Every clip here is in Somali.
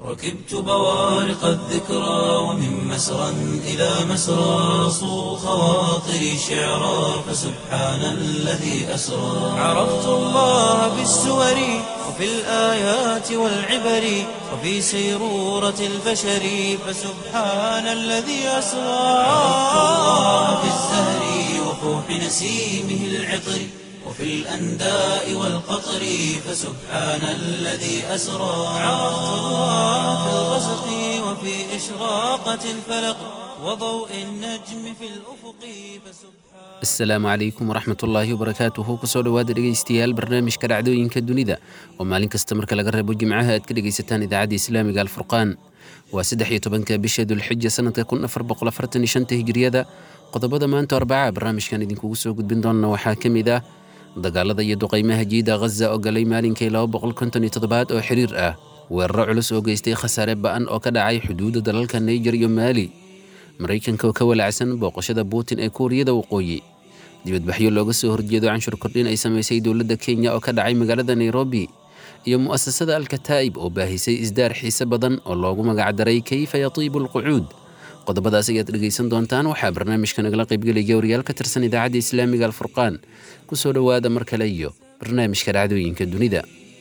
ركبت بوارق الذكرى ومن مسرى إلى مسرى صو خواطري شعرا فسبحان الذي أسرى عرفت الله بالسور وفي الآيات والعبر وفي سيرورة البشر فسبحان الذي أسرى عرفت الله بالزهر وفوح نسيمه العطر وفي الأنداء والقطر فسبحان الذي أسرى عرفت الله في الغسق وفي إشراقة الفلق وضوء النجم في الأفق فسبحان asalaamu calaykum waraxmatullaahi wabarakaatuhu kusoo dhowaada dhegaystayaal barnaamijka dhacdooyinka dunida oo maalin kasta marka laga reebo jimcaha aad ka dhegaysataan idaacadda islaamiga alfurqaan waa saddex iyo tobanka bisha dulxija sanadka kun afar boqol afartan iyo shanta hijriyada qodobada maanta arbaca barnaamijkan idinkugu soo gudbin doona waxaa ka mid ah dagaalada iyo duqaymaha jiida ghaza oo galay maalinkii laba boqol konton iyo toddobaad oo xiriir ah weeraro culus oo geystay khasaare ba'an oo ka dhacay xuduudda dalalka naijer iyo maali maraykanka oo ka walacsan booqashada putin ee kuuriyada waqooyi dibadbaxyo looga soo horjeedo canshur kordhin ay samaysay dowladda kenya oo ka dhacay magaalada nairobi iyo mu'asasada alkataa'ib oo baahisay isdaar xiise badan oo loogu magacdaray kayfa yatiibu alqucuud qodobadaas ayaad dhegaysan doontaan waxaa barnaamijka nagala qaybgelaya wariyaal ka tirsan idaacadda islaamiga alfurqaan ku soo dhowaada mar kale iyo barnaamijka dhacdooyinka dunida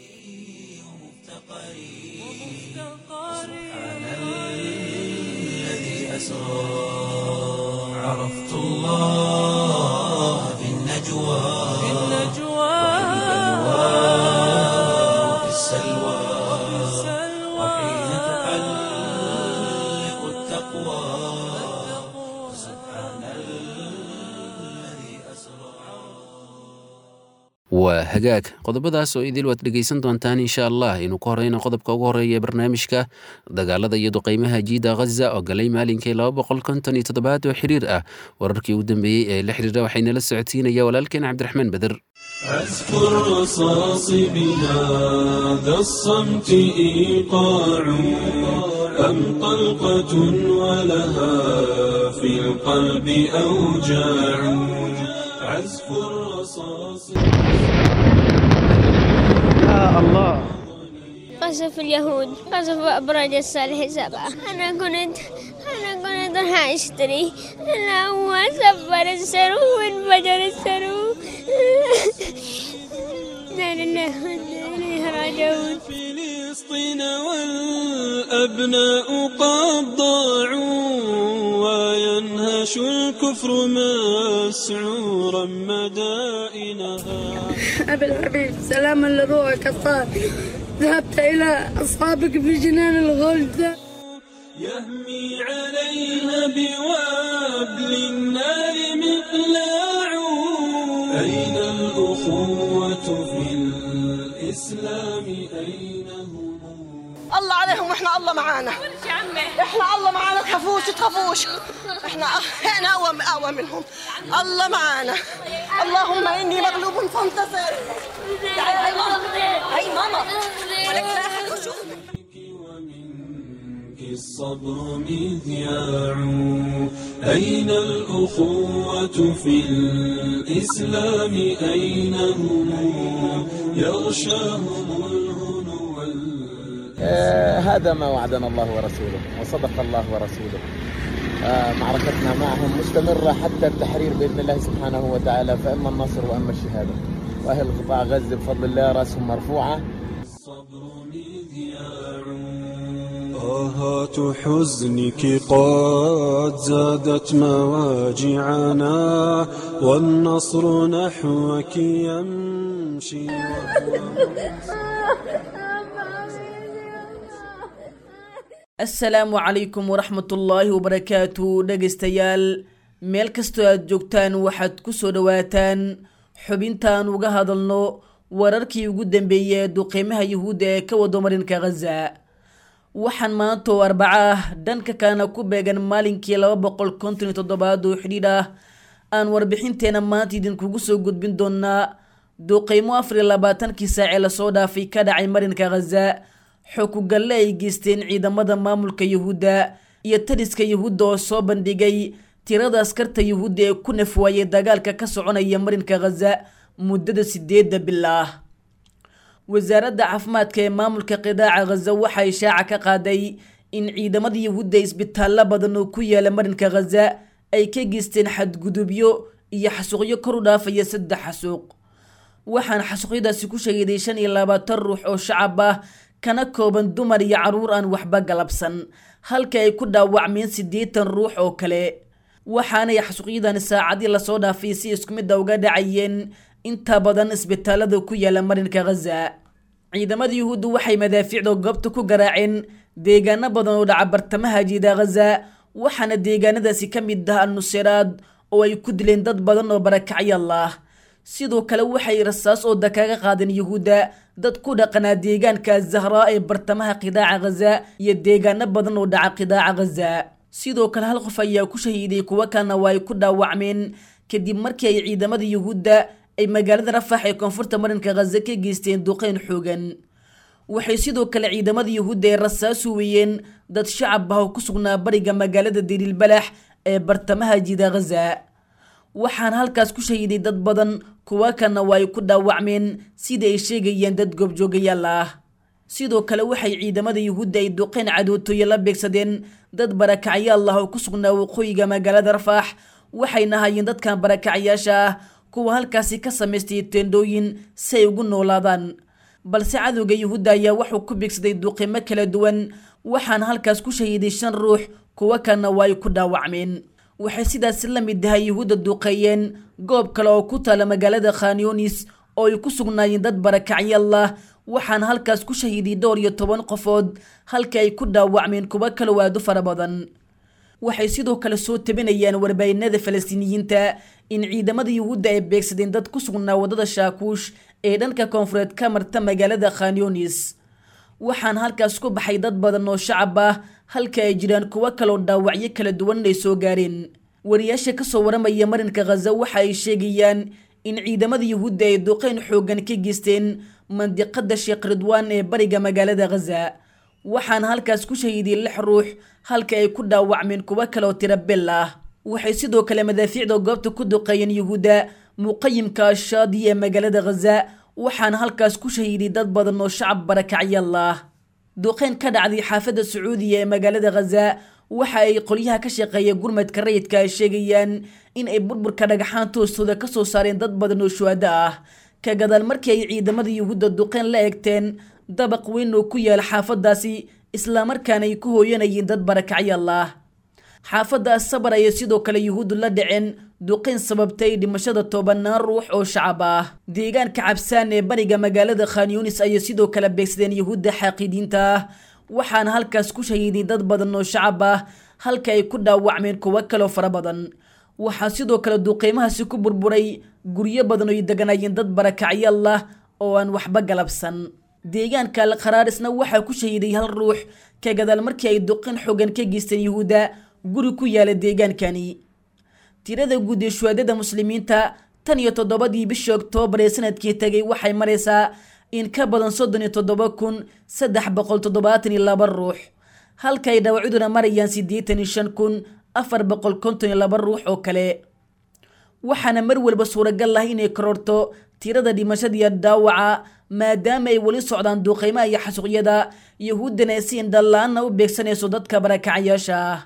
الذي أسرى عرفت الله في النجوى في وفي السلوى وحين تحلق التقوى سبحان الذي أسرى waa hagaag qodobadaas oo idil waad dhegaysan doontaan insha allah inuu ka horeyna qodobka ugu horeeya ee barnaamijka dagaalada iyo duqaymaha jiida ghaza oo galay maalinkii laba boqol konton iyo toddobaad oo xiriir ah wararkii ugu dambeeyey ee la xiriira waxaynala socodsiinaya walaalkeen cabdiraxmaan beder عزف الرصاص بهذا الصمت إيقاع أم طلقة ولها في القلب أوجاع عزف الرصاص قصف اليهود قصف أبراج الصالح سبعة أنا كنت أنا كنت راح أشتري أنا هو سبر السرو وانفجر السرو لا لله وإنا إليه راجعون فلسطين والأبناء قد ضاعوا وينهش الكفر مسعورا مدائنها أبي الحبيب سلاما لروحك الطاهر ذهبت إلى أصحابك في جنان الغلد يهمي عليها بوابل النار مقلاع أين الأخوة في الإسلام أين هم الله عليهم واحنا الله معانا احنا الله معانا تخافوش تخافوش احنا احنا اقوى اقوى منهم الله معانا اللهم اني مغلوب فانتصر تعالي هاي ماما هاي ماما ولك لا أحد يشوفك. ومنك الصبر مذياع أين الأخوة في الإسلام أين هم يغشاهم الهنو وال- آه، هذا ما وعدنا الله ورسوله وصدق الله ورسوله آه، معركتنا معهم مستمرة حتى التحرير بإذن الله سبحانه وتعالى فإما النصر وإما الشهادة وأهل قطاع غزة بفضل الله رأسهم مرفوعة الصبر مذياع آهات حزنك قد زادت مواجعنا والنصر نحوك يمشي asalaamu calaykum waraxmatullaahi wabarakaatu dhegaystayaal meel kastoo aad joogtaan waxaad ku soo dhowaataan xubintaan uga hadalno wararkii ugu dambeeyey ee duqeymaha yuhuudda ee ka wado marinka khaza waxaan maanta oo arbaco ah dhanka kalena ku beegan maalinkii laba boqol konton iyo toddobaad oo xidhiidh ah aan warbixinteena maanta idinkugu soo gudbin doonaa duqeymo afar iyo labaatankii saacee lasoo dhaafay ka dhacay marinka khaza xukugalle ay geysteen ciidamada maamulka yuhuudda iyo taliska yuhuudda oo soo bandhigay tirada askarta yuhuudda ee ku nafwaayay dagaalka ka soconaya marinka khaza muddada sideedda bil ah wasaaradda caafimaadka ee maamulka qidaaca khaza waxay shaaca ka qaaday in ciidamada yuhuudda isbitaallo badan oo ku yaala marinka khaza ay ka geysteen xadgudubyo iyo xasuuqyo kor u dhaafaya saddex xasuuq waxaana xasuuqyadaasi ku shahiiday shan iyo labaatan ruux oo shacab ah kana kooban dumar iyo carruur aan waxba galabsan halka ay ku dhaawacmeen siddeetan ruux oo kale waxaanay xasuuqyadani saacadii lasoo dhaafay si isku midda uga dhacayeen inta badan isbitaalada ku yaala marinka khaza ciidamada yuhuuddu waxay madaafiicda goobta ku garaaceen deegaano badan oo dhaca bartamaha jiida khaza waxaana deegaanadaasi ka mid ah al-nusiraad oo ay ku dileen dad badan oo barakacyaal ah sidoo kale waxay rasaas ooda kaga qaadeen yuhuudda dad ku dhaqanaa deegaanka zahraa ee bartamaha qidaaca khaza iyo deegaano badan oo dhaca qidaaca khaza sidoo kale hal qof ayaa ku shahiiday kuwo kalena waa ay ku dhaawacmeen kadib markii ay ciidamada yuhuudda ay magaalada rafax ee koonfurta marinka khaza ka geysteen duqeyn xoogan waxay sidoo kale ciidamada yuhuudda ee rasaas huwiyeen dad shacab ah oo ku sugnaa bariga magaalada diriilbalax ee bartamaha jida khaza waxaana halkaas ku shahiiday dad badan kuwa kalena waa ay ku dhaawacmeen sida ay sheegayeen dad goobjoogayaal ah sidoo kale waxay ciidamada yuhuudda ay duqeyn cadootooye la beegsadeen dad barakacyaal ah oo ku sugnaa waqooyiga magaalada rafax waxayna hayeen dadkan barakacyaasha ah kuwa halkaasi ka samaystay teendhooyin si ay ugu noolaadaan balse cadowga yuhuudda ayaa wuxuu ku beegsaday duqimo kala duwan waxaana halkaas ku shahiiday shan ruux kuwo kalena waa ay ku dhaawacmeen waxay sidaasi la mid tahay yuhuudda duqeeyeen goob kale oo ku taala magaalada khanyonis oo ay ku sugnaayeen dad barakacyaal ah waxaana halkaas ku shahiiday dhowr iyo toban qofood halka ay ku dhaawacmeen kuwo kaloo aad u fara badan waxay sidoo kale soo tabinayaan warbaahinada falastiiniyiinta in ciidamada yuhuudda ay beegsadeen dad ku sugnaa waddada shaakuush ee dhanka koonfureed ka marta magaalada khanyonis waxaana halkaas ku baxay dad badan oo shacab ah halka ay jiraan kuwo kaloo dhaawacyo kala duwan ay soo gaareen wariyaasha kasoo waramaya marinka khaza waxa ay sheegayaan in ciidamada yuhuudda ay duqeyn xoogan ka geysteen mandiqada sheekh ridwaan ee bariga magaalada khaza waxaana halkaas ku shahiiday lix ruux halka ay ku dhaawacmeen kuwo kaleoo tiro bel ah waxay sidoo kale madaafiicda goobta ku duqeeyeen yuhuudda muqayimka ashaadi ee magaalada khaza waxaana halkaas ku shahiiday dad badan oo shacab barakacyaal ah duqeyn ka dhacday xaafadda sacuudiya ee magaalada khaza waxa ay qolyaha ka shaqeeya gurmadka rayidka ay sheegayaan in ay burburka dhagaxaan toostooda ka soo saareen dad badan oo shuhado ah ka gadaal markii ay ciidamada yuhuudda duqeyn la eegteen dabaq weyn oo ku yaala xaafadaasi islamarkaana ay ku hooyanayeen dad barakacyaal ah xaafadda asabar ayay sidoo kale yuhuuddu la dhaceen duqeyn sababtay dhimashada tobanaan ruux oo shacab ah deegaanka cabsaan ee bariga magaalada khanyunis ayay sidoo kale beegsadeen yuhuudda xaaqidiinta ah waxaana halkaas ku shahiiday dad badan oo shacab ah halka ay ku dhaawacmeen kuwo kaloo fara badan waxaa sidoo kale duqeymahaasi ku burburay guryo badan oo ay deganayeen dad barakacyaal ah oo aan waxba galabsan deegaanka alqharaarisna waxaa ku shahiiday hal ruux ka gadaal markii ay duqin xogan ka geysteen yuhuudda guri ku yaala deegaankani tirada guud ee shuhaadada muslimiinta tan iyo toddobadii bishii oktoobar ee sanadkii tegay waxay maraysaa in ka badan soddon iyo toddoba kun saddex boqol toddobaatan iyo laba ruux halka ay dhaawacduna marayaan siddeetan iyo shan kun afar boqol konton iyo laba ruux oo kale waxaana mar walba suuragal ah inay kororto tirada dhimashadiiyo dhaawaca maadaama ay weli socdaan duuqeymaha iyo xasuuqyada yuhuuddana ay si indhala-aanna u beegsanayso dadka barakacayaasha ah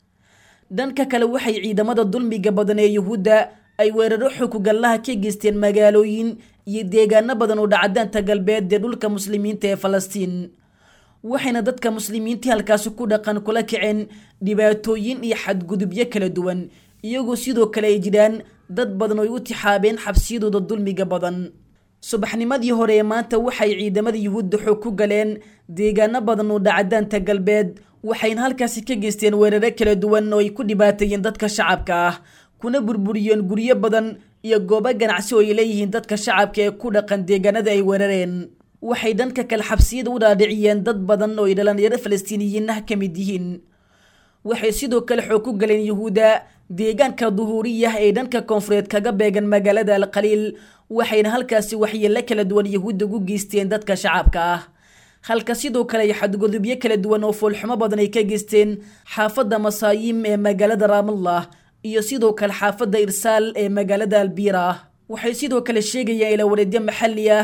dhanka kale waxay ciidamada dulmiga badan ee yuhuudda ay weeraro xukugallaha ka geysteen magaalooyin iyo deegaano badan oo dhacdaanta galbeed ee dhulka muslimiinta ee falastiin waxayna dadka muslimiintii halkaasi ku dhaqan kula kaceen dhibaatooyin iyo xadgudubyo kala duwan iyagoo sidoo kale ay jiraan dad badan oo ay u tixaabeen xabsiyadooda dulmiga badan subaxnimadii hore ee maanta waxay ciidamada yuhuudda xoog ku galeen deegaano badan oo dhacdaanta galbeed waxayna halkaasi ka geysteen weeraro kala duwan oo ay ku dhibaateeyeen dadka shacabka ah kuna burburiyeen guryo badan iyo goobo ganacsi oo ay leeyihiin dadka shacabka ee ku dhaqan deegaanada ay weerareen waxay dhanka kale xabsiyada u dhaadhiciyeen dad badan oo ay dhalinyaro falastiiniyiin ah ka mid yihiin waxay sidoo kale xoog ku galeen yuhuudda deegaanka duhuuriyah ee dhanka koonfureed kaga beegan magaalada alkhaliil waxayna halkaasi waxyeello kala duwan yuhuudda ugu geysteen dadka shacabka ah halka sidoo kale ay xadgudubyo kala duwan oo foolxumo badan ay ka geysteen xaafadda masaayiim ee magaalada raamallah iyo sidoo kale xaafadda irsaal ee magaalada albiira waxay sidoo kale sheegayaan ilawareedyo maxalli ah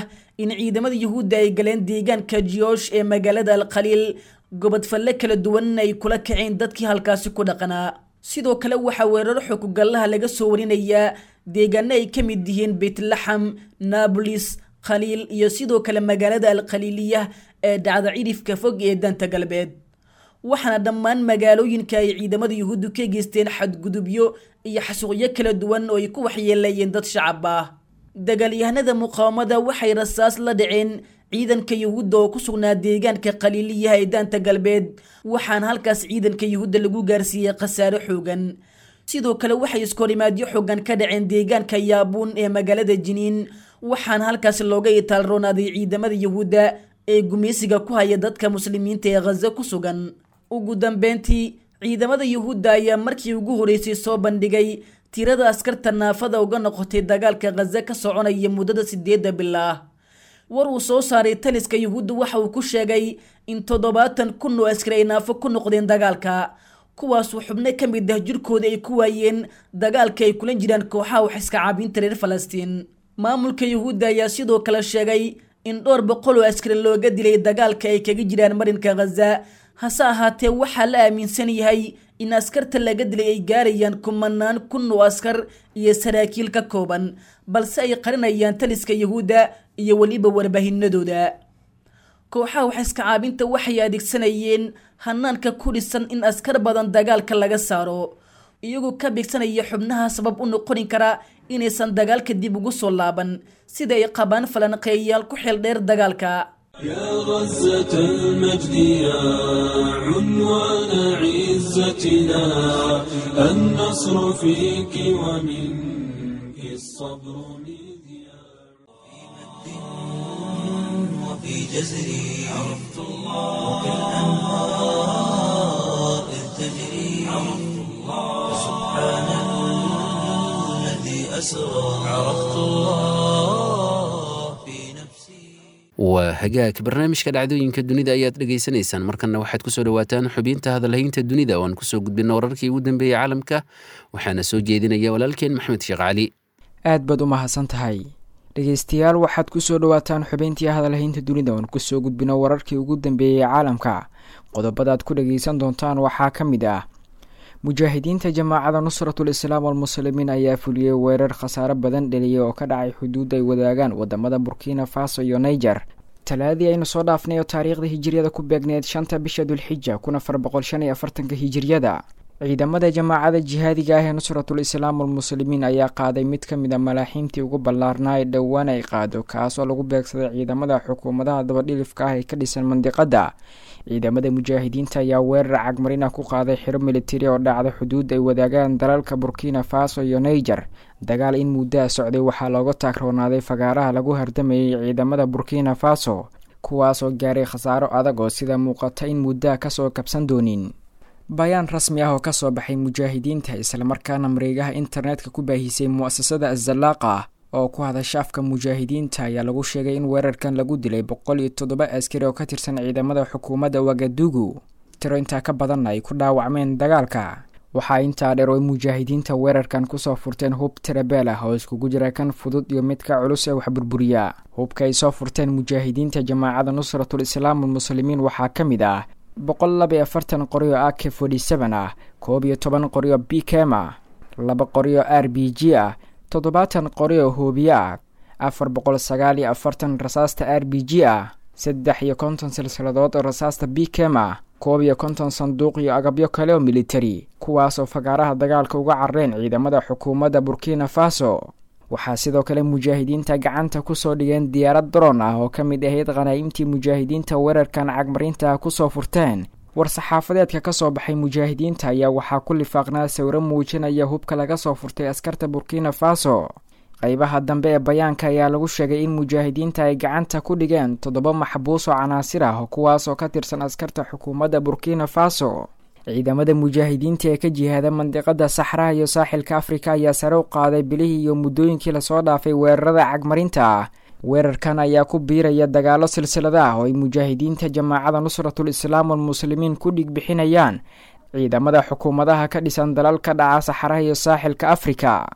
in ciidamada yuhuudda ay galeen deegaanka jiyoosh ee magaalada alkhaliil gobodfalle kala duwan ay kula kaceen dadkii halkaasi ku dhaqanaa sidoo kale waxaa weerar xukugallaha laga soo warinayaa deegaano ay ka mid yihiin beytlaxam naabolis khaliil iyo sidoo kale magaalada alkhaliiliya ee dhacda cidhifka fog ee danta galbeed waxaana dhammaan magaalooyinka ay ciidamada yuhuuddu ka geysteen xadgudubyo iyo xasuuqyo kala duwan oo ay ku waxyeelayeen dad shacab ah dagaalyahanada muqaawamada waxay rasaas la dhaceen ciidanka yuhuudda oo ku sugnaa deegaanka khaliiliyaha ee daanta galbeed waxaana halkaas ciidanka yuhuudda lagu gaarsiiyey khasaare xoogan sidoo kale waxay iskahorimaadyo xoogan ka dhaceen deegaanka yaabuun ee magaalada jiniin waxaana halkaas looga itaalroonaaday ciidamada yuhuudda ee gumeysiga ku haya dadka muslimiinta ee khaza ku sugan ugu dambeyntii ciidamada yuhuudda ayaa markii ugu horeysay soo bandhigay tirada askarta naafada uga noqotay dagaalka khaza ka soconaya muddada sideedda bilaah war uu soo saaray taliska yuhuudda waxa uu ku sheegay in toddobaatan kun oo askari ay naafo ku noqdeen dagaalka kuwaasuu xubno ka mid ah jirkooda ay ku waayeen dagaalka ay kulan jiraan kooxaha wax iska caabinta reer falastiin maamulka yuhuudda ayaa sidoo kale sheegay in dhowr boqol oo askari looga dilay dagaalka ay kaga jiraan marinka khaza hase ahaatee waxaa la aaminsan yahay in askarta laga dilay ay gaarayaan kumanaan kun oo askar iyo saraakiil ka kooban balse ay qarinayaan taliska yuhuudda iyo weliba warbaahinadooda kooxaha wax iska caabinta waxay adeegsanayeen hanaanka ku dhisan in askar badan dagaalka laga saaro iyagoo ka beegsanaya xubnaha sabab u noqoni kara inaysan dagaalka dib ugu soo laaban sida ay qabaan falanqeeyayaal ku xeel dheer dagaalka يا غزة المجد يا عنوان عزتنا النصر فيك ومنك الصبر مذياع وفي جزري عرفت الله وكالأنهار إذ تجري عرفت الله سبحان الذي أسرى عرفت الله في نفسي waa hagaag barnaamijka dhacdooyinka dunida ayaad dhegaysanaysaan markanna waxaad kusoo dhawaataan xubinta hadalhaynta dunida oo aan kusoo gudbina wararkii ugu dambeeyey caalamka waxaana soo jeedinaya walaalkeen maxamed sheekh cali aad baad u mahadsan tahay dhegeystayaal waxaad kusoo dhawaataan xubayntii hadalhaynta dunida oon kusoo gudbino wararkii ugu dambeeyey caalamka qodobadaad ku dhageysan doontaan waxaa ka mid ah mujaahidiinta jamaacada nusratul islaam walmuslimiin ayaa fuliyey weerar khasaare badan dheliyay oo ka dhacay xuduud ay wadaagaan wadamada burkina faso iyo niger talaadii aynu soo dhaafnay oo taariikhda hijiriyada ku beegneed shanta bisha dulxija kun afar boqol shan iyo afartanka hijiriyada ciidamada jamaacada jihaadiga ah ee nusratul islaam walmuslimiin ayaa qaaday mid ka mid a malaaxiimtii ugu ballaarnaa ee dhowaan ay qaado kaas oo lagu beegsaday ciidamada xukuumadaha dabadhilifka ah ee ka dhisan mandiqada ciidamada mujaahidiinta ayaa weerar cagmarina ku qaaday xiro militari oo dhacda xuduud ay wadaagaan dalalka burkina faso iyo niger dagaal in muddaa socday waxaa looga taagroonaaday fagaaraha lagu hardamayay ciidamada burkina faso kuwaas oo gaaray khasaaro adag oo sida muuqata in muddaa kasoo kabsan doonin bayaan rasmi ah oo kasoo baxay mujaahidiinta islamarkaana mareegaha internetka ku baahisay mu-asasada azalaaqa oo ku hadasha afka mujaahidiinta ayaa lagu sheegay in weerarkan lagu dilay boqol iyo toddoba askari oo ka tirsan ciidamada xukuumadda wagadugu tiro intaa ka badanna ay ku dhaawacmeen dagaalka waxaa intaa dheer oo mujaahidiinta weerarkan kusoo furteen hub tirabeel ah oo iskugu jira kan fudud iyo midka culus ee wax burburiya hubka ay soo furteen mujaahidiinta jamaacada nusratul islaam walmuslimiin waxaa ka mid ah boqol laba iyo afartan qoryo a k forty seven ah koob iyo toban qoryo b kem ah laba qoryo r b g ah toddobaatan qoryo hoobiye ah afar boqol sagaal iyo afartan rasaasta r b g ah saddex iyo konton silsiladood oo rasaasta b kem ah koob iyo konton sanduuq iyo agabyo kale oo militari kuwaas oo fagaaraha dagaalka uga carreen ciidamada xukuumadda burkina faso waxaa sidoo kale mujaahidiinta gacanta kusoo dhigeen diyaarad daroon ah oo ka mid ahayd khanaa'imtii mujaahidiinta weerarkan cagmarinta kusoo furteen war-saxaafadeedka kasoo baxay mujaahidiinta ayaa waxaa ku lifaaqnaa sawiro muujinaya hubka laga soo furtay askarta burkina faso qeybaha dambe ee bayaanka ayaa lagu sheegay in mujaahidiinta ay gacanta ku dhigeen toddoba maxbuus oo canaasir ah kuwaas oo ka tirsan askarta xukuumadda burkina faso ciidamada mujaahidiinta ee ka jihaada mandiqada saxraha iyo saaxilka afrika ayaa sare u qaaday bilihii iyo muddooyinkii lasoo dhaafay weerarada cagmarinta ah weerarkan ayaa ku biiraya dagaalo silsilada ah oo ay mujaahidiinta jamaacada nusratul islaam walmuslimiin ku dhig bixinayaan ciidamada xukuumadaha ka dhisan dalal ka dhaca saxaraha iyo saaxilka afrika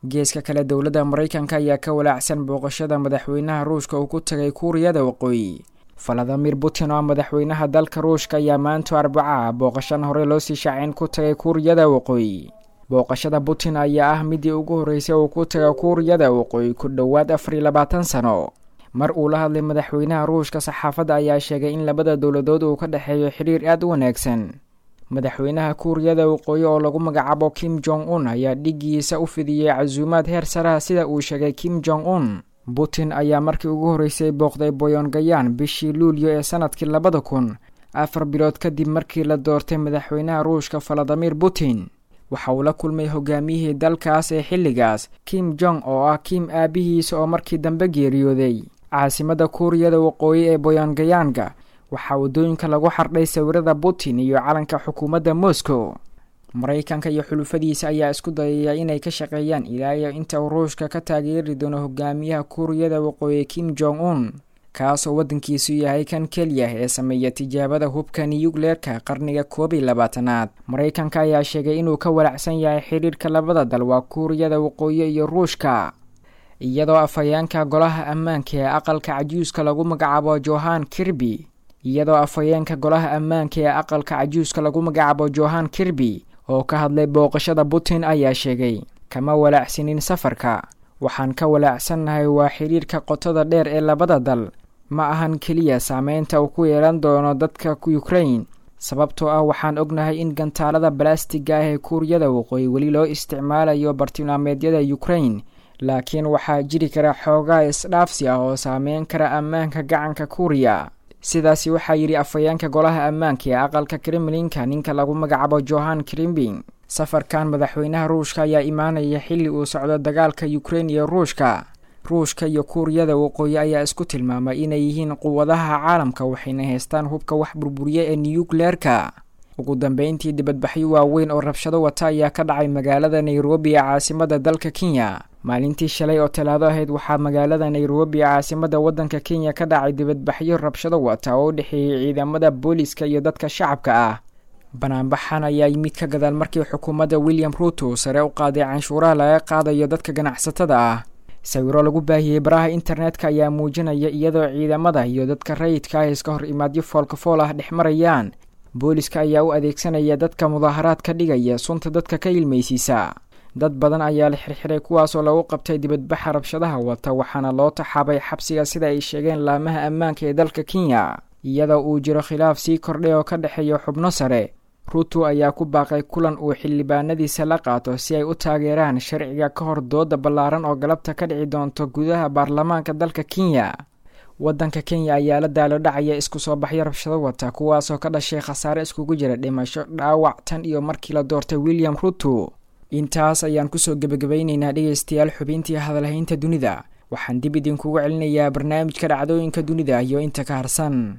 geeska kale dowladda maraykanka ayaa ka walaacsan booqashada madaxweynaha ruushka uu ku tagay kuuriyada waqooyi valadimir putin oo madaxweynaha dalka ruushka ayaa maanta arbaca booqashan hore loo sii shaacin ku tagay kuuriyada waqooyi booqashada putin ayaa ah midii ugu horreysay uu ku taga kuuriyada waqooyi ku dhowaad afar iyo labaatan sano mar uu la hadlay madaxweynaha ruushka saxaafadda ayaa sheegay in labada dowladood uu ka dhexeeyo xidhiir aad u wanaagsan madaxweynaha kuuriyada waqooyi oo lagu magacaabo kim jong un ayaa dhigiisa u fidiyey casuumaad heer saraha sida uu sheegay kim jong un putin ayaa markii ugu horreysay booqday boyongayaan bishii luulyo ee sanadkii labada kun afar bilood kadib markii la doortay madaxweynaha ruushka valadimir putin waxa uu la kulmay hogaamiyihii dalkaas ee xilligaas kim jong oo ah kim aabihiisa oo markii dambe geeriyooday caasimadda kuuriyada waqooyi ee boyongayaanga waxaa waddooyinka lagu xardhay sawirada putin iyo calanka xukuumadda moscow maraykanka iyo xulufadiisa ayaa isku dayaya inay ka shaqeeyaan ilaa iyo inta uu ruushka ka taageeri doono hogaamiyaha kuuriyada waqooyi kim jong un kaasoo waddankiisu yahay kan keliya ee sameeya tijaabada hubka niyugleerka qarniga koob iyo labaatanaad maraykanka ayaa sheegay inuu ka walacsan yahay xidhiirka labada dal waa kuuriyada waqooyi iyo ruushka iyadoo afhayeenka golaha ammaanka ee aqalka cajuuska lagu magacaabo johan kirby iyadoo afhayeenka golaha ammaanka ee aqalka cajuuska lagu magacaabo johan kirby oo ka hadlay booqashada putin ayaa sheegay kama walaacsanin safarka waxaan ka walaacsannahay waa xidhiirka qotada dheer ee labada dal ma ahan keliya saameynta uu ku yeelan doono dadka ukrain sababtoo ah waxaan ognahay in gantaalada balastiga ah ee kuuriyada waqooyi weli loo isticmaalayo bartilmaameedyada ukrain laakiin waxaa jiri kara xoogaa isdhaafsi ah oo saameyn kara ammaanka gacanka kuuriya sidaasi waxaa yidhi afhayeenka golaha ammaanka ee aqalka kremlinka ninka lagu magacaabo johan krimbing safarkan madaxweynaha ruushka ayaa imaanaya xilli uu socdo dagaalka ukrein iyo ruushka ruushka iyo kuuriyada waqooyi ayaa isku tilmaamay inay yihiin quwadaha caalamka waxayna haystaan hubka wax burburiya ee niyukleerka ugu dambeyntii dibadbaxyo waaweyn oo rabshado wata ayaa ka dhacay magaalada nairobi ee caasimada dalka kenya maalintii shalay oo talaado ahayd waxaa magaalada nairobi ee caasimada waddanka kenya ka dhacay dibadbaxyo rabshado wata oo u dhexeeyey ciidamada booliska iyo dadka shacabka ah banaanbaxan ayaa yimid ka gadaal markii xukuumadda william ruto sare u qaaday canshuuraha laga qaadayo dadka ganacsatada ah sawiro lagu baahiyey baraha internetka ayaa muujinaya iyadoo ciidamada iyo dadka rayidka ah iska hor imaadyo foolkafool ah dhex marayaan booliska ayaa u adeegsanaya dadka mudaaharaad ka dhigaya sunta dadka ka ilmaysiisa dad badan ayaa la xirxiray kuwaasoo lagu qabtay dibadbaxa rabshadaha wata waxaana loo taxaabay xabsiga sida ay sheegeen laamaha ammaanka ee dalka kenya iyadoo uu jiro khilaaf sii kordhay oo ka dhexeeya xubno sare ruto ayaa ku baaqay kulan uu xildhibaanadiisa la qaato si ay u taageeraan sharciga ka hor dooda ballaaran oo galabta ka dhici doonto gudaha baarlamaanka dalka kenya waddanka kenya ayaa la daalo dhacaya isku soo baxyo rabshado wata kuwaasoo ka dhashay khasaare iskugu jira dhimasho dhaawac tan iyo markii la doortay william ruto intaas ayaan kusoo gebagabaynaynaa dhegaystayaal xubintii hadalhaynta dunida waxaan dib idinkugu celinayaa barnaamijka dhacdooyinka dunida iyo inta ka harsan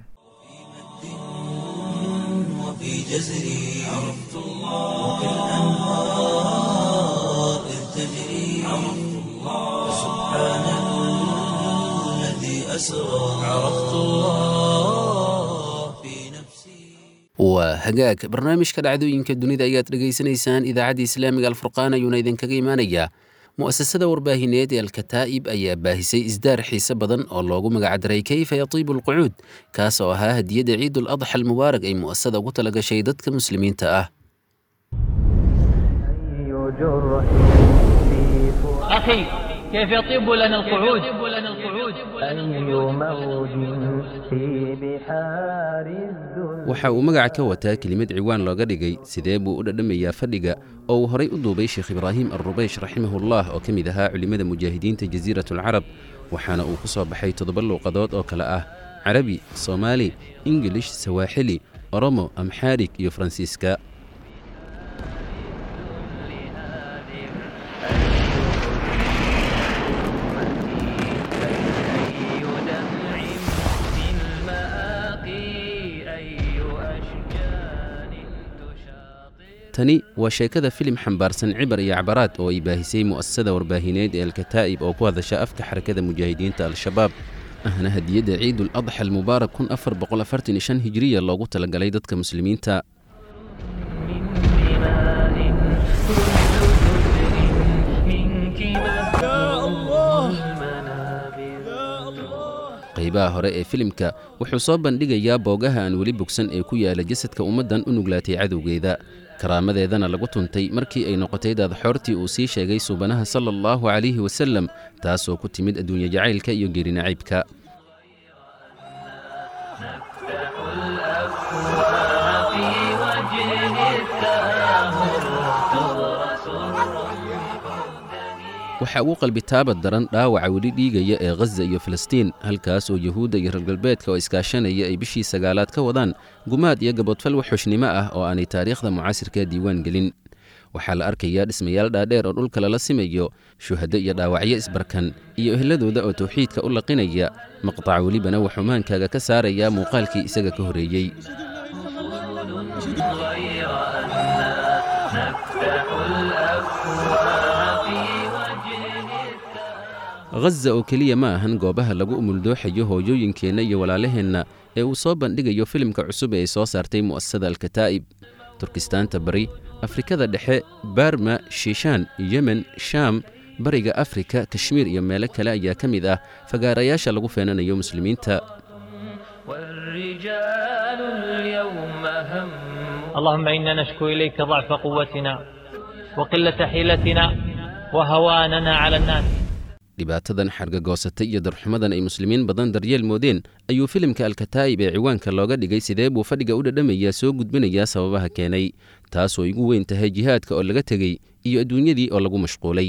وفي جزري عرفت الله كالأنهار إذ تجري عرفت الله سبحان الذي أسرى عرفت الله في نفسي waa hagaag barnaamijka dhacdooyinka dunida ayaad dhegaysanaysaan idaacadda islaamiga alfurqaan ayuuna idinkaga imanayaa mu'asasada warbaahineed ee alkataa'ib ayaa baahisay isdaar xiise badan oo loogu magacdaray keyfa yatiibu alqucuud kaas oo ahaa hadiyadda ciidul adxa almubaarak ay mu'asasada ugu talagashay dadka muslimiinta ah أخي كيف يطيب لنا القعود waxa uu magaca ka wataa kelimad ciwaan looga dhigay sidee buu u dhadhamayaa fadhiga oo uu horay u duubay sheekh ibraahim alrubeysh raximahullah oo ka mid ahaa culimmada mujaahidiinta jasiiratulcarab waxaana uu ku soo baxay toddoba luuqadood oo kale ah carabi soomaali ingilish sawaaxili oromo amxaarig iyo faransiiska tani waa sheekada filim xambaarsan cibar iyo cabaraad oo ay baahisay mu'asasada warbaahineed ee alkataa'ib oo ku hadasha afka xarakada mujaahidiinta al-shabaab ahna hadiyadda ciidul adxa almubaarak kun afar boqol afartan iyo shan hijiriya loogu talagalay dadka muslimiinta qaybaha hore ee filimka wuxuu soo bandhigayaa boogaha aan weli bogsan ee ku yaala jasadka ummaddan u nuglaatay cadowgeeda karaamadeedana lagu tuntay markii ay noqotay daadxoortii uu sii sheegay suubanaha sala allahu calayhi wasallam taasoo ku timid adduunye jacaylka iyo geerinacaybka waxaa ugu qalbitaabad daran dhaawaca weli dhiigaya ee khaza iyo falastiin halkaas oo yuhuudda iyo reer galbeedka oo iskaashanaya ay bishii sagaalaad ka wadaan gumaad iyo gabodfal waxxushnimo ah oo aanay taariikhda mucaasirka diiwaan gelin waxaa la arkayaa dhismayaal dhaadheer oo dhulka lala simayo shuhado iyo dhaawacyo isbarkan iyo ehladooda oo tawxiidka u laqinaya maqtac welibana wuxuu maankaaga ka saarayaa muuqaalkii isaga ka horreeyey khaza oo keliya ma ahan goobaha lagu umuldooxayo hooyooyinkeenna iyo walaalaheenna ee uu soo bandhigayo filimka cusub ee ay soo saartay mu'asasada alkataa'ib turkistaanta bari afrikada dhexe barma shiishaan yemen shaam bariga afrika kashmiir iyo meelo kale ayaa ka mid ah fagaarayaasha lagu feenanayo muslimiinta اللهم إنا نشكو إليك ضعف قوتنا وقلة حيلتنا وهواننا على الناس dhibaatadan xargagoosatay iyo darxumadan ay muslimiin badan daryeel moodeen ayuu filimka alkataa'ib ee ciwaanka looga dhigay sidee buu fadhiga u dhadhamayaa soo gudbinayaa sababaha keenay taasoo igu weyn tahay jihaadka oo laga tegey iyo adduunyadii oo lagu mashquulay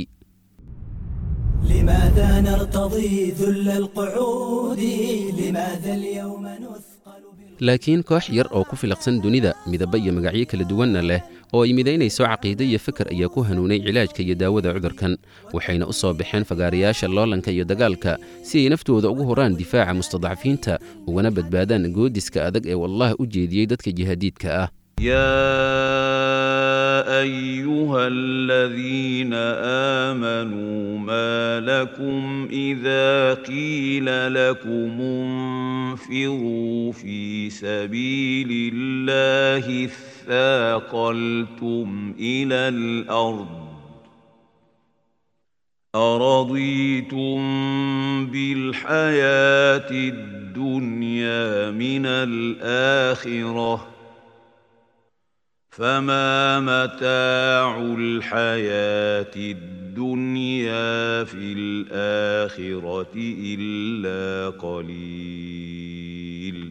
لماذا نرتضي ذل القعود لماذا اليوم نثقل laakiin koox yar oo ku filaqsan dunida midaba iyo magacyo kala duwanna leh oo ay midaynayso caqiide iyo fikar ayaa ku hanuunay cilaajka iyo daawada cudurkan waxayna u soo baxeen fagaarayaasha loolanka iyo dagaalka si ay naftooda ugu horaan difaaca mustadcafiinta ugana badbaadaan goodiska adag ee wallah u jeediyey dadka jihaadiidka ah يا ايها الذين امنوا ما لكم اذا قيل لكم انفروا في سبيل الله اثاقلتم الى الارض أرضيتم بالحياة الدنيا من الآخرة فما متاع الحياة الدنيا في الآخرة إلا قليل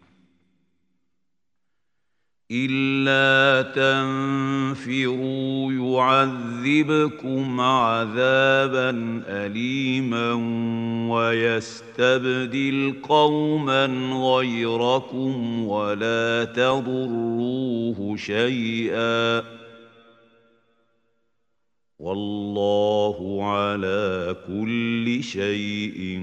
إلا تنفروا يعذبكم عذابا أليما ويستبدل قوما غيركم ولا تضروه شيئا والله على كل شيء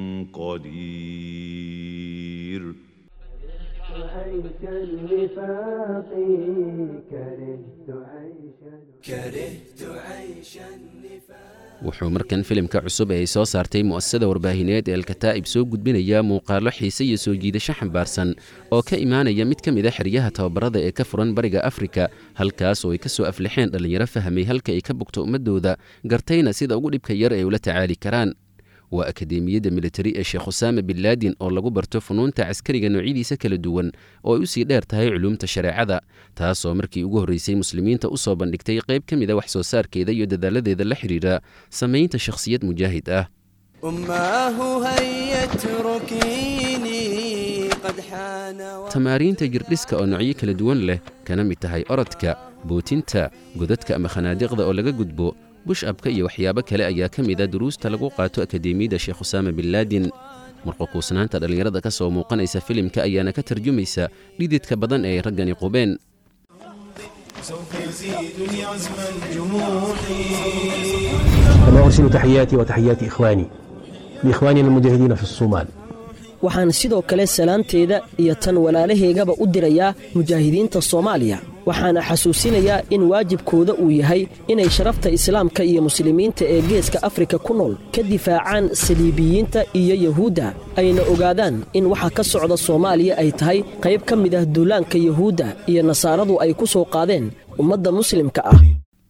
قدير عيش النفاق كرهت عيش كرهت عيش النفاق wuxuu markan filimka cusub ee ay soo saartay mu'asasada warbaahineed ee alkataa'ib soo gudbinayaa muuqaallo xiise iyo soo jiidasho xambaarsan oo ka imaanaya mid ka mid a xeryaha tababarada ee ka furan bariga afrika halkaas oo ay ka soo aflixeen dhallinyaro fahmay halka ay ka bogto ummaddooda gartayna sida ugu dhibka yar ay ula tacaali karaan waa akadeemiyadda militari ee sheekh usaama bin laadin oo lagu barto funuunta caskariga noocyadiisa kala duwan oo ay u sii dheer tahay culuumta shareecada taasoo markii ugu horraysay muslimiinta u soo bandhigtay qayb ka mid a wax soo saarkeeda iyo dadaaladeeda la xidhiidha samaynta shakhsiyad mujaahid ah أماه هيا اتركيني قد حان tamaariinta jirdhiska oo noocyo kala duwan leh kana mid tahay orodka bootinta godadka ama khanaadiqda oo laga gudbo bush-abka iyo waxyaabo kale ayaa ka mid a duruusta lagu qaato akadeemiyadda sheekh usaama bin laadin marqoquusnaanta dhallinyarada ka soo muuqanaysa filimka ayaana ka tarjumaysa dhididka badan ee ay raggani qubeen سوف يزيدني عزم الجموح كما أرسل تحياتي وتحيات إخواني لإخواننا المجاهدين في الصومال waxaan sidoo kale salaanteeda iyo tan walaalaheygaba u dirayaa mujaahidiinta soomaaliya waxaana xasuusinayaa in waajibkooda uu yahay inay sharafta islaamka iyo muslimiinta ee geeska afrika ku nool ka difaacaan saliibiyiinta iyo yahuudda ayna ogaadaan in waxa ka socda soomaaliya ay tahay qayb ka mid ah duulaanka yahuudda iyo nasaaradu ay ku soo qaadeen ummadda muslimka ah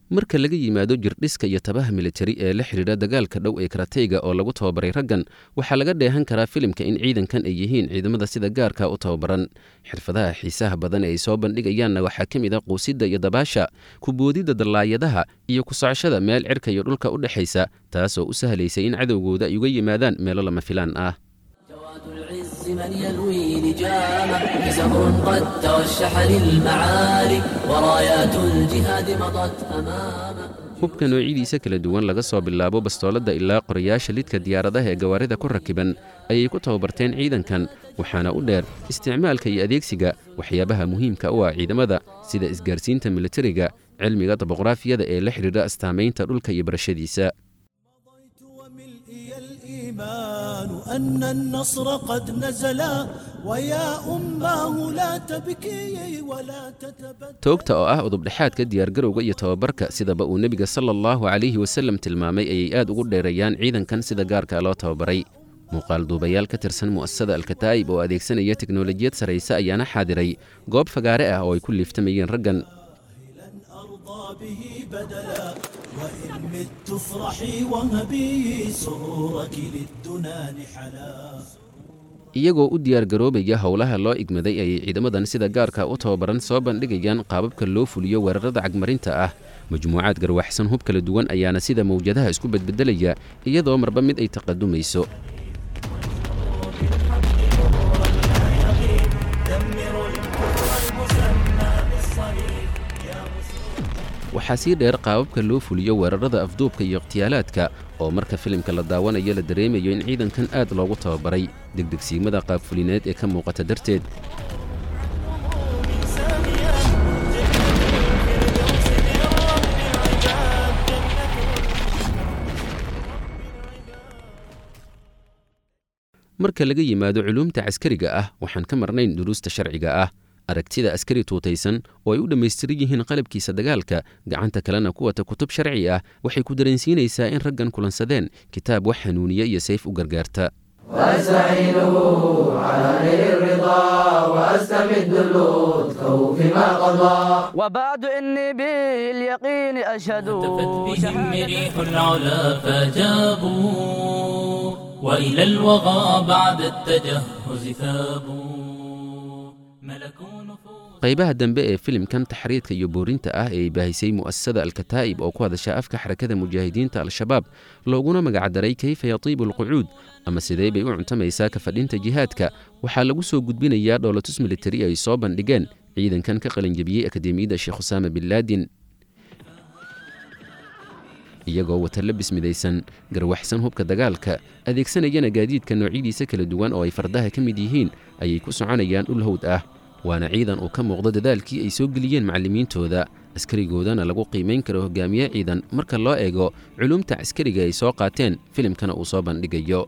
marka laga yimaado jirdhiska iyo tabaha militari ee la xidhiidha dagaalka dhow ee karateyga oo lagu tababaray raggan waxaa laga dheehan karaa filimka in ciidankan ay yihiin ciidamada sida gaarka u tababaran xirfadaha xiisaha badan ee ay soo bandhigayaanna waxaa ka mid a quusidda iyo dabaasha kuboodidda dallaayadaha iyo ku socoshada meel cirka iyo dhulka u dhexaysa taasoo u sahlaysay in cadowgooda ay uga yimaadaan meelo lama filaan ah من يلوي لجامه كسر قد توشح للمعالي ورايات الجهاد مضت أمامه hubka noocidiisa kala duwan laga soo bilaabo bastooladda ilaa qorayaasha lidka diyaaradaha ee gawaarida ku rakiban ayay ku tababarteen ciidankan waxaana u dheer isticmaalka iyo adeegsiga waxyaabaha muhiimka u ah ciidamada sida isgaarsiinta militariga cilmiga daboqraafiyada ee la xidhiidha astaamaynta dhulka iyo barashadiisa الإيمان أن النصر قد نزل ويا أماه لا تبكي ولا تتبدل toogta oo ah udubdhexaadka diyaargarowga iyo tababarka sidaba uu nebiga sala allahu calayhi wasallam tilmaamay ayay aad ugu dheereeyaan ciidankan sida gaarka loo tababaray muuqaal duubayaal ka tirsan mu'asasada alkataa'ib oo adeegsanaya teknolojiyad sarrayse ayaana xaadiray goob fagaare ah oo ay ku liiftamayeen raggan به بدلا وإن مت افرحي وهبي سرورك للدنا نحلا iyagoo u diyaargaroobaya howlaha loo igmaday ayay ciidamadan sida gaarka u tababaran soo bandhigayaan qaababka loo fuliyo weerarada cagmarinta ah majmuucaad garwaxsan hub kala duwan ayaana sida mawjadaha isku bedbedelaya iyadoo marba mid ay taqadumayso waxaa sii dheer qaababka loo fuliyo weerarada afduubka iyo ikhtiyaalaadka oo marka filimka la daawanayo la dareemayo in ciidankan aad loogu tababaray degdegsiimada qaabfulineed ee ka muuqata darteed marka laga yimaado culuumta caskariga ah waxaan ka marnayn duruusta sharciga ah aragtida askari tuutaysan oo ay u dhammaystiran yihiin qalabkiisa dagaalka gacanta kalena ku wata kutub sharci ah waxay ku dareensiinaysaa in raggan kulansadeen kitaab wax hanuuniya iyo sayf u gargaarta وأستعينه على نيل الرضا وأستمد لطفه فيما قضى وبعد إني باليقين أشهد بهم ريح العلا فجابوا وإلى الوغى بعد التجهز ثابوا ملكوا qaybaha dambe ee filimkan taxriidka iyo boorinta ah ee ay baahisay mu'asasada alkataa'ib oo ku hadasha afka xarakada mujaahidiinta al-shabaab looguna magacdaray kayfa yatiibu alqucuud ama sidee bay u cuntamaysaa ka fadhinta jihaadka waxaa lagu soo gudbinayaa dhoolatus militari ay soo bandhigeen ciidankan ka qalinjabiyey akademiyadda sheekh husaama bin laadin iyagoo wata labis midaysan garwaxsan hubka dagaalka adeegsanayana gaadiidka noocyadiisa kala duwan oo ay fardaha ka mid yihiin ayay ku soconayaan dhul hawd ah waana ciidan uu ka muuqdo dadaalkii ay soo geliyeen macallimiintooda askarigoodana lagu qiimayn karo hogaamiye ciidan marka loo eego culuumta caskariga ay soo qaateen filimkana uu soo bandhigayo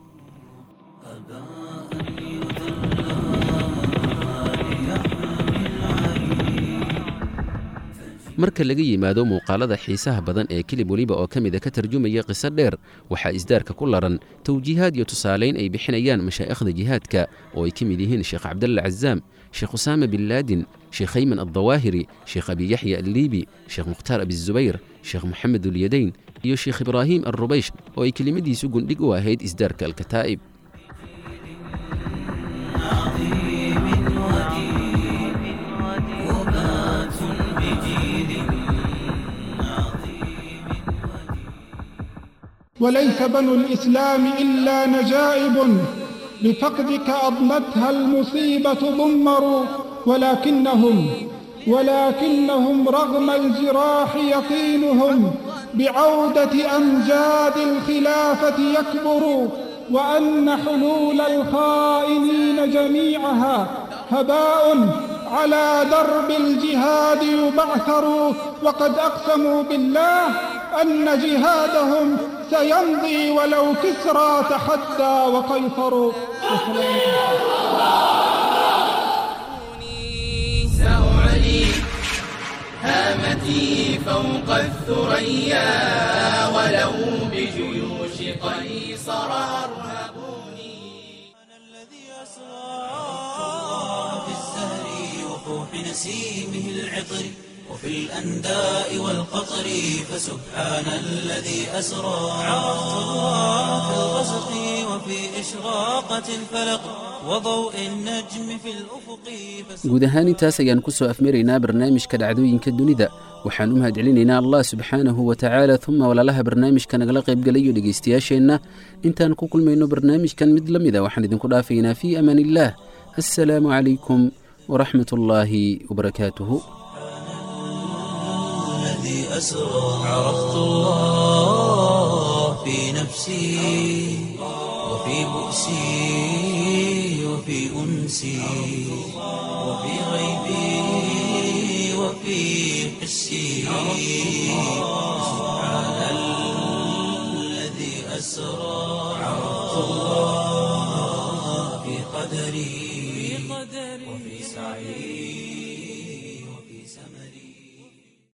marka laga yimaado muuqaalada xiisaha badan ee kilib weliba oo ka mida ka tarjumaya qiso dheer waxaa isdaarka ku laran tawjiihaad iyo tusaalayn ay bixinayaan mashaa'ikhda jihaadka oo ay ka mid yihiin sheekh cabdalla cazaam sheekh usaama bin laadin sheekh hayman addawaahiri sheekh abi yaxya alliibi sheekh mukhtaar abizubayr sheekh moxamed ulyadayn iyo sheekh ibraahim alrubaysh oo ay kelimadiisu gundhig u ahayd isdaarka alkataa'ib وليس بنو الإسلام إلا نجائب بفقدك أضمتها المصيبة ضمروا ولكنهم ولكنهم رغم الجراح يقينهم بعودة أمجاد الخلافة يكبر وأن حلول الخائنين جميعها هباء على درب الجهاد يبعثر وقد أقسموا بالله أن جهادهم سيمضي ولو كسرى تحدى وقيصر سأعلي هامتي فوق الثريا ولو بجيوش قيصر أرهبوني أنا الذي أسرى في الزهر وفوح نسيمه العطر وفي الأنداء والقطر فسبحان الذي أسرى عرفت الله في الغسق وفي إشراقة الفلق وضوء النجم في الأفق guud ahaan intaas ayaan ku soo afmaraynaa barnaamijka dhacdooyinka dunida waxaan u mahadcelinaynaa allah subxaanahu wa tacaala uma walaalaha barnaamijka nagala qaybgalayo dhegaystayaasheenna intaan ku kulmayno barnaamijkan mid la mida waxaan idinku dhaafaynaa fii amaan illaah assalaamu calaykum waraxmat ullaahi wabarakaatuhu الذي أسرى عرفت الله في نفسي وفي بؤسي وفي أنسي وفي غيبي وفي حسي